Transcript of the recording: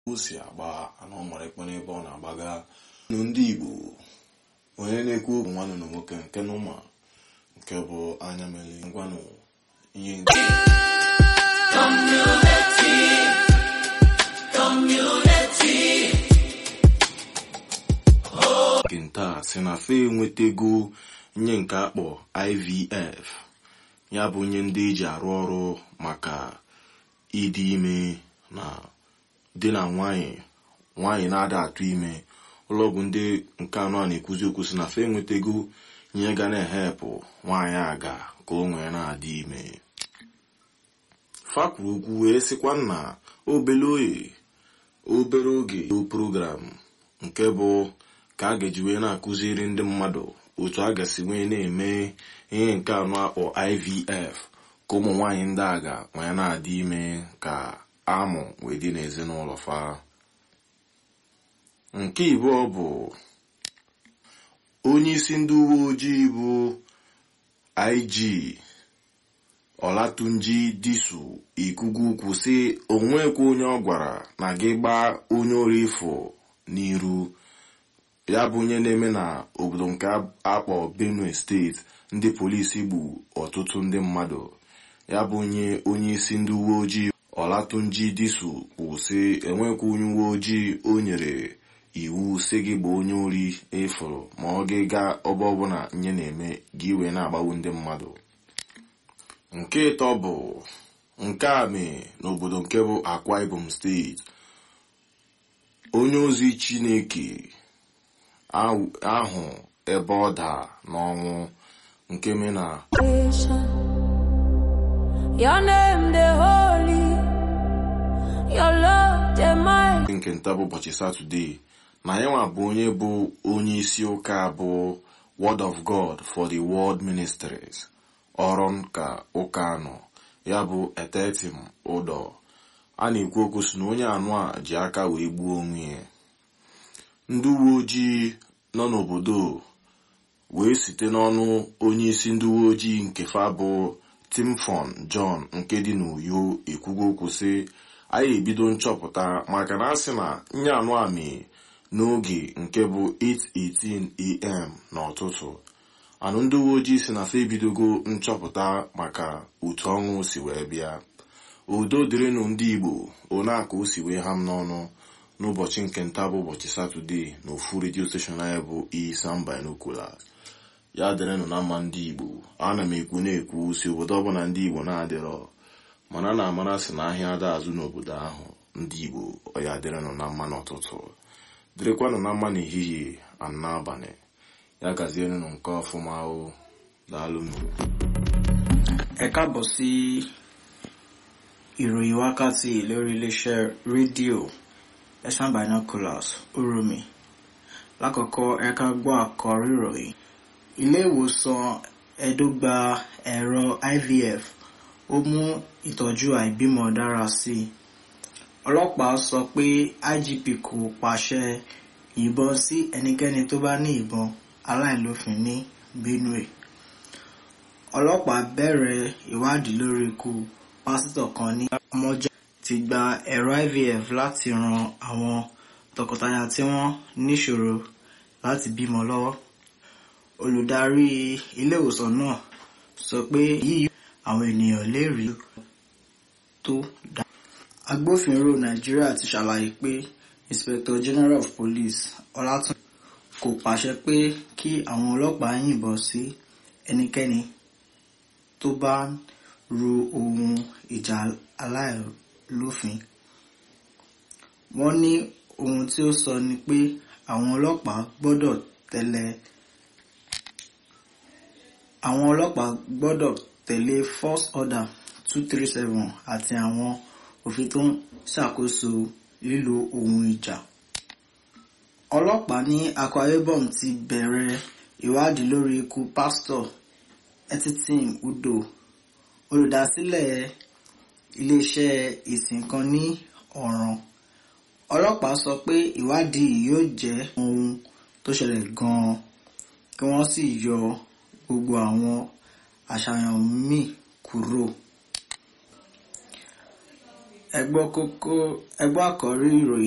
o si agba ana ọ mara ekpe n'ebe ọ na-agbaga nụ ndị igbo onye na-ekwu okwu nwanne na nwoke nke n'ụma nke bụ anya mere ngwanụ ihe nke nke nta si na fe enwetego nye nke akpọ ivf ya bụ nye ndị eji arụ ọrụ maka ịdị ime na di na nwanyị nwanyị na-ada atụ ime ụlọọgwụ ndị nke anọ a na-ekwuzi okwu si na fe enwetego ihe ga na-ehepụ nwaanyị aga ka o nwee na-adị ime fa kwuru okwu wee sịkwa na obere oye obere oge program nke bụ ka a ga-eji wee na-akụziri ndị mmadụ otu a ga-esi wee na-eme ihe nke anọ akpọ ivf ka ụmụ nwaanyị ndị aga wee na-adị ime ka amụ wee dị n'ezinụlọ fa nke ịbụọ bụ onye isi ndị uwe ojii bụ ig ọlatunji disu ikugu ukwu si onwekwa onye ọ gwara na gị gbaa onye ori ifo n'iru ya bụ onye na-eme na obodo nke akpọ benue steeti ndị polisi gbu ọtụtụ ndị mmadụ ya bụ onye onye isi ndị uwe ojii ọlatunji disu kwụ sị enwekwa onye uwe ojii o nyere iwu si gị gba onye ori ịfụrụ ma ọ gị gaa ọba ọbụla nye na-eme gị wee na-agbagbu ndị mmadụ nke ịtọ bụ nke a mee n'obodo nke bụ akwa ibom steeti onye ozi chineke ahụ ebe ọ daa n'ọnwụ nke mee na Your name the holy, your love the mighty. nke nta bụ ụbọchị satọde na ya nwa bụ onye bụ onye isi ụka bụ word of god for the world ministries ọrụ ka ụka nọ ya bụ etetim ụdọ a na-ekwu okwu si na onye anụ a ji aka wee gbuo onwe ya ndị uwe ojii nọ n'obodo wee site n'ọnụ onye isi ndị uwe ojii nke fa bụ timfon john nke dị n'uyo ekwugo okwu sị anyị ebido nchọpụta maka na asị na nye anụ amị n'oge nke bụ 8:18 am n'ụtụtụ anụ ndị uwe ojii si na fa ebidogo nchọpụta maka otu ọnwụ si wee bịa udo dịrịnụ ndị igbo one aka o si wee ha m n'ọnụ n'ụbọchị nke nta bụ ụbọchị satọde na ofu redio steshọn anyị bụ Isam Binoculars ya dịrịnụ na mma ndị igbo ana m ekwu na-ekwu si obodo ọbụla ndị igbo na-adịrọ mana na amara si na ahịa ada azụ n'obodo ahụ ndị igbo ọya dịrịnụ na mma n'ụtụtụ dịrịkwanụ na mma n'ehihie ana n'abalị ya gazierenụ nke ọfụma o daalụnụ ẹ káàbọ̀ sí ìròyìn wákàtí lórí iléeṣẹ́ rédíò ẹ̀sán binoculars uromi lákọ̀ọ́kọ́ ẹ ká gbọ́ àkọ́rí ìròyìn ilé ìwòsàn Ẹdó gba ẹ̀rọ IVF ó mú ìtọ́jú àìbímọ dára sí i ọlọ́pàá sọ pé IGP kò pàṣẹ ìbọn sí ẹnikẹ́ni tó bá ní ìbọn aláìlófin ní Benue ọlọ́pàá bẹ̀rẹ̀ ìwádìí lórí ikú pásítọ̀ kan ní ọmọjà ti gba ẹ̀rọ IVF láti ran àwọn tọkọtaya tí wọ́n níṣòro láti bímọ lọ́wọ́ olùdarí ilé ìwòsàn náà sọ pé yíyí àwọn ènìyàn lè rí tó dá. agbófinró nàìjíríà ti ṣàlàyé pé inspector general of police ọlátún kò pàṣẹ pé kí àwọn ọlọ́pàá yìnbọn sí ẹnikẹ́ni tó bá ń ru ohun ìjà aláìlófin wọ́n ní ohun tí ó sọ ni pé àwọn ọlọ́pàá gbọ́dọ̀ tẹ̀lé àwọn ọlọ́pàá gbọ́dọ̀ tẹ̀lé force order two three seven àti àwọn òfin tó ń ṣàkóso lílo ohun ìjà. ọlọ́pàá ní Akwa Ibom ti bẹ̀rẹ̀ ìwádìí lórí ikú pásítọ̀ Etitim Udo olùdásílẹ̀ iléeṣẹ́ ìsìn kan ní ọ̀ràn ọlọ́pàá sọ pé ìwádìí yóò jẹ́ ohun tó ṣẹlẹ̀ gan-an kí wọ́n sì yọ gbogbo àwọn àṣàyàn míì kúrò. ẹ gbọ́ kókó ẹ gbọ́ àkọ́rí ìròyìn.